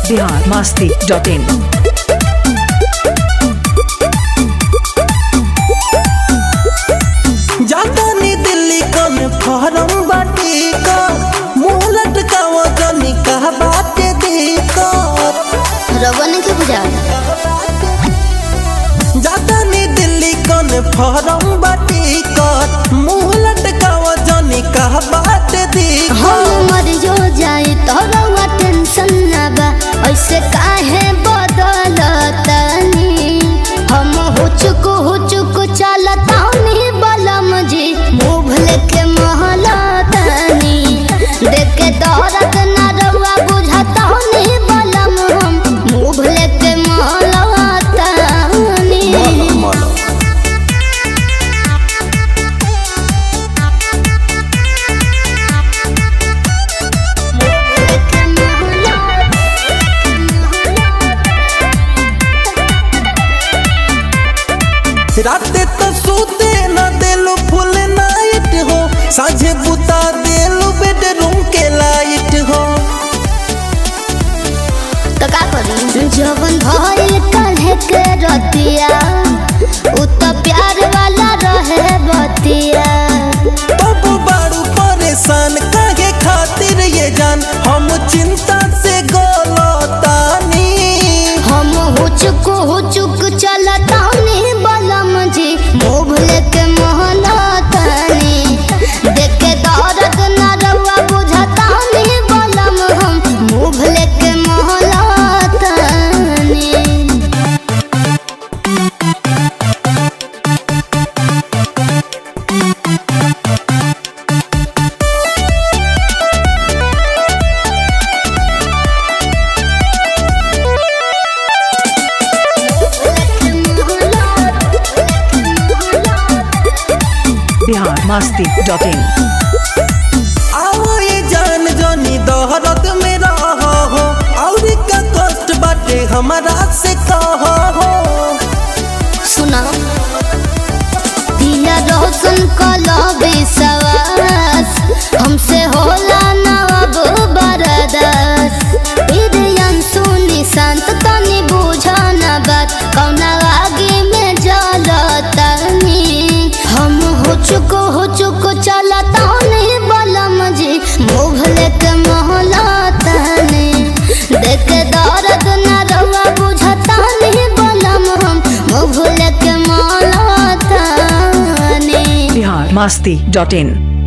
Bihar Masti dot in जातानी दिल्ली कौन form बाटी का मुंह लटकावा जनी कहा बाटे दिक्कत रवन के बुझा जातानी दिल्ली कौन फॉर्म बाटी का मुंह लटकावा जनी कहा बाटे दिक्कत हम मर जो जाए तो रवा टेंशन ना बा ऐसे काहे बदलतनी हम हुचुक हुचुक चलतानी बलम जी मुँह लेके महलतनी देख के दौरत ना रवा बुझतानी बलम हम मुँह लेके महलतनी राते तो सूते न देलू फुल नाइट हो साझे बुता देलू बेडरूम के लाइट हो तो का करी जवन भइल काल्हे के रतिया उ तो प्यार वाला रहे बतिया तब बारू परेशान काहे खातिर ये जान हम चिंता से गोलतानी हम हुचुक हुचुक चलतानी बलम जी मुँह लेके महलतानी देख के दौरत ना रउआ बुझतानी बलम हम मुँह लेके महलतानी बिहार मस्ती डॉट इन आओ ये जान जानी दहरत में रहो हो और का कष्ट बाटे हमारा से कहो हो सुना दिया रोशन कलो विश्वास हमसे होला ना अब बरदास इरियन सुनी शांत तनी बुझा ना बात कौना आगे में जलतनी हम हो चुको हो चुको चलतानी बलम जी मुँह लेके महलतानी देख के दर्द ना रहुआ बुझतानी बलम हम मुँह लेके महलतानी बिहार मस्ती डॉट इन